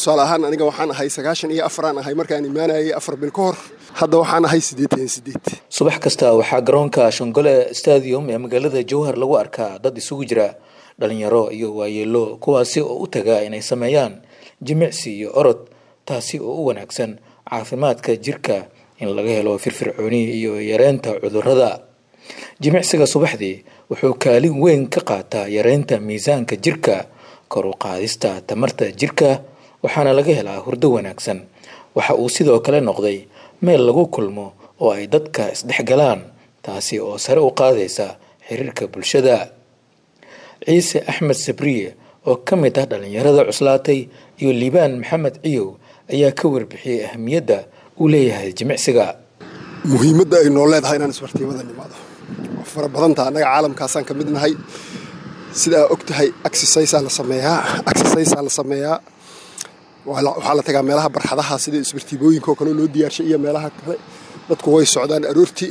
tusaale ahaan aniga waxaan ahay sagaashan iyo afaraan ahay markaan imaanayay afar bil ka hor hadda waxaan ahay siddeetan iyo siddeed subax kasta waxaa garoonka shongole stadium ee magaalada jowhar lagu arkaa dad isugu jira dhalinyaro iyo waayeelo kuwaasi oo u taga inay sameeyaan jimicsi iyo orod taasi oo u wanaagsan caafimaadka jirka in laga helo firfircooni iyo yareynta cudurrada jimicsiga subaxdii wuxuu kaalin weyn ka qaataa yareynta miisaanka jirka kor u qaadista tamarta jirka waxaana laga helaa hurdo wanaagsan waxa uu sidoo kale noqday meel lagu kulmo oo ay dadka isdhexgalaan taasi oo sare u qaadaysa xiriirka bulshada ciise axmed sabriye oo ka mid ah dhallinyarada cuslaatay iyo liibaan maxamed ciyow ayaa ka warbixiyey ahamiyadda uu leeyahay jimicsiga muhiimadda ay noo leedahay inaan isbartiimada nimaado waa fara badantaa annaga caalamkaasaan ka mid nahay sidaa og tahay exercisaa la sameeyaa exercisaa la sameeyaa waxaa la tagaa meelaha barxadaha sida isbartiibooyinka oo kale loo diyaarshay iyo meelaha kale dadku way socdaan aroortii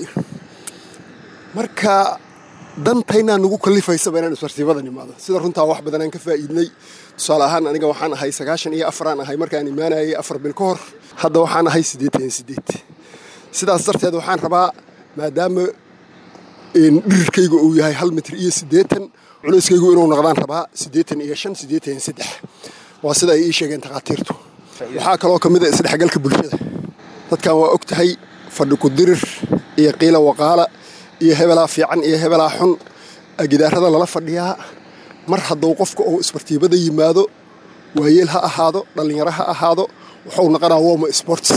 marka dantaynaa nagu kalifaysaba inaan isbartiibada nimaado sida runtaa wax badan aan ka faa'iidnay tusaale ahaan aniga waxaan ahay sagaashan iyo afaraan ahay markaan imaanayay afar bil ka hor hadda waxaan ahay siddeetan iyo siddeed sidaas darteed waxaan rabaa maadaama dhirirkayga uu yahay hal mitir iyo siddeetan culeyskaygu inuu noqdaan rabaa siddeetan iyo shan siddeetan iyo saddex waa sida ay ii sheegeen takhaatiirtu waxaa kaloo ka mid a isdhexgalka bulshada dadkan waa og tahay fadhi ku dirir iyo qiila waqaala iyo hebelaa fiican iyo hebelaa xun gidaarada lala fadhiyaa mar hadduu qofka uu isbartiibada yimaado waayeel ha ahaado dhallinyaro ha ahaado wuxuu noqonaa woma sports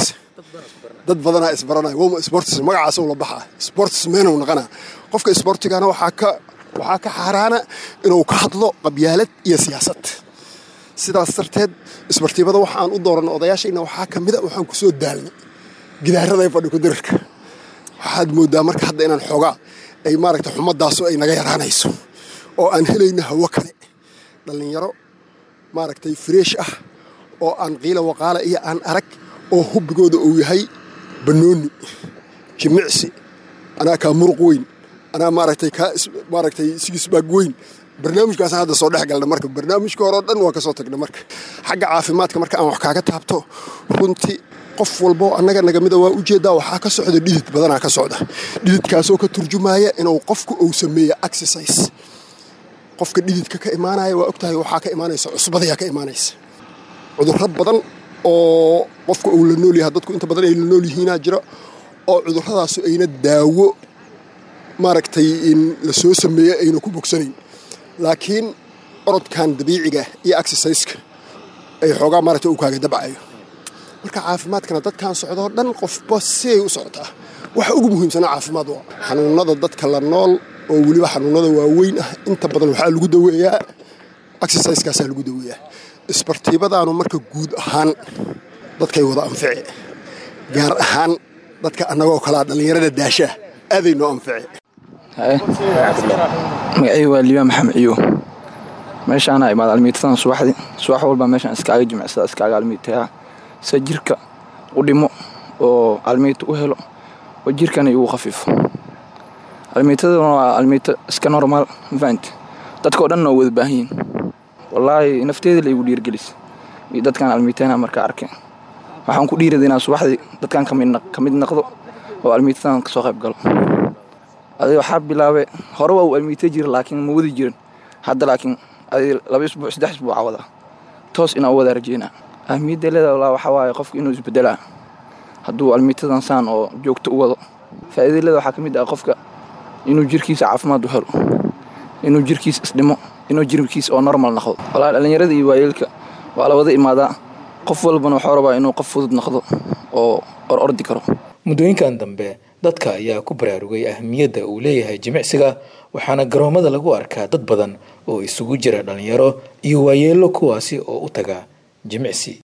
dad badanaa isbaranaya woma sports magacaasuu la baxaa sports meenuu noqonaa qofka sportigana waxaa ka waxaa ka xaaraana inuu ka hadlo qabyaalad iyo siyaasad sidaas darteed isbartiibada waxaan u dooranay odayaashayna waxaa ka mida waxaan ku soo daalnay gidaarada ee fadhi ku dirirka waxaad mooddaa marka hadda inaan xoogaa ay maaragta xumadaasu ay naga yaraanayso oo aan helayna hawo kale dhallinyaro maaragtay freesh ah oo aan qiila waqaala iyo aan arag oo hubbigooda uu yahay bannooni jimicsi anaa kaa muruq weyn anaa maaragtay kaa maaragtay sigisbaag weyn barnaamijkaasaan hadda soo dhex galna marka barnaamijka hore o dhan waa ka soo tagna marka xagga caafimaadka marka aan wax kaaga taabto runtii qof walboo annaga nagamida waa ujeeddaa waxaa ka socda dhidid badanaa ka socda dhididkaasoo ka turjumaaya inuu qofku uu sameeyo exercise qofka dhididka ka imaanaya waa ogtahay waxaa ka imaanaysa cusbadayaa ka imaanaysa cudurro badan oo qofka uu la nool yahay dadku inta badan ay la nool yihiinaa jira oo cudurradaasu ayna daawo maaragtay in la soo sameeyo ayna ku bogsanayn laakiin orodkan dabiiciga iyo exerciseka ay xoogaa maaragtay uu kaaga dabcayo marka caafimaadkana dadkan socdoo dhan qofba siay u socotaa waxa ugu muhiimsanaa caafimaad waa xanuunada dadka la nool oo weliba xanuunada waaweyn ah inta badan waxaa lagu daweeyaa exerciseskaasaa lagu daweeyaa isbartiibadaanu marka guud ahaan dadkay wada anfici gaar ahaan dadka annagoo kalaa dhallinyarada daashaa aaday noo anfici magacayga waa liibaan maxamed ciyo meeshaana imaad almiitadan subaxdii subax walba meeshaan iskaaga jimicsada iskaaga almiitayaa se jirka u dhimo oo almiita u helo oo jirkana igu khafiifo almiitaduna waa almiito iska normaal mafahant dadkao dhanna oo wada baahan yihin wallaahi nafteeda la igu dhiirgelis iyo dadkaan almiitana markaa arkeen waxaan ku dhiirada inaan subaxdii dadkaan ka mid naqdo oo almiitadan kasoo qayb galo adi waxaa bilaabe hore waa uu almiita jira laakiin ma wadi jirin hadda laakiin adi laba isbuuc saddex isbuuca wadaa toos inaan u wada rajeynaa ahmiyadda leeda walaa waxaa waaye qofku inuu isbedelaa hadduu almiitadan saan oo joogto u wado faa'iida leeda waxaa ka mid ah qofka inuu jirkiisa caafimaad u helo inuu jirkiisa isdhimo inuu jirkiisa oo normal noqdo walaa dhallinyarada iyo waayeelka waa la wada imaadaa qof walbana waxuu rabaa inuu qof fudud noqdo oo or ordi karo muddooyinkan dambe dadka ayaa ku baraarugay ahamiyadda uu leeyahay jimicsiga waxaana garoomada lagu arkaa dad badan oo isugu jira dhallinyaro iyo waayeello kuwaasi oo u taga jimicsi